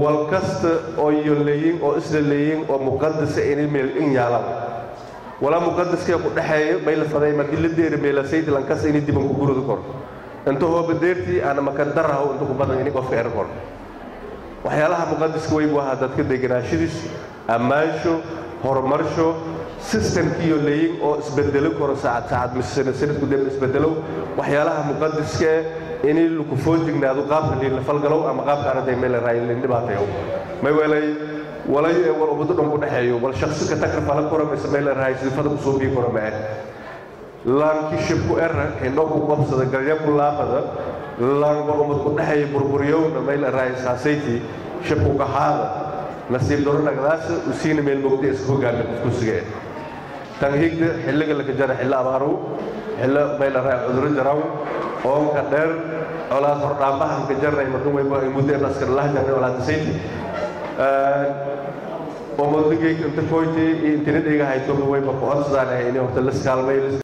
wal kasta oo iyo leeyin oo isla leeyin oo muqadasa inay meel in yaalaan walaa muqadaskee ku dhexeeya may la faday markii la deeri meelasaydi lankas inay diban ku gurudi koro inta hooba deertii aana maka daraho inta ku badan inay qofka er koro waxyaalaha muqadaska weybu ahaa dadka deganaashadiis ammaansho horumarsho sistamkiiyo leeyin oo isbedelo karo saacad saacad mise sanadku dib isbedelo waxyaalaha muqadaskee inay laku foojignaado qaabka liinla falgalow ama qaabka arday meel raay liin dhibaatayo may welay walay wal ummado dhan ku dhexeeyo wal shakhsi ka tagra fala koro mise meel raay sifada ku soo bii koro mae laankii shibku era indho ku qabsada galya ku laabada laan wal ummad ku dhexeeya burburyowna meel raay saasayti shibku gaxaada nasiib daro nagdaasa usiina meel mogda iska hogaana qofku sugee tan higda xilliga laka jara xillo abaarow xillo meel raay cuduro jaraw oonka dheer colaad hordhaambahan ka jarnay marka wayba ay muddo askar laha jarnay colaad sayti oo modigay inta koyti iyo intina dhiga hayto wayba ku codsadaan inay horta la iskaalmay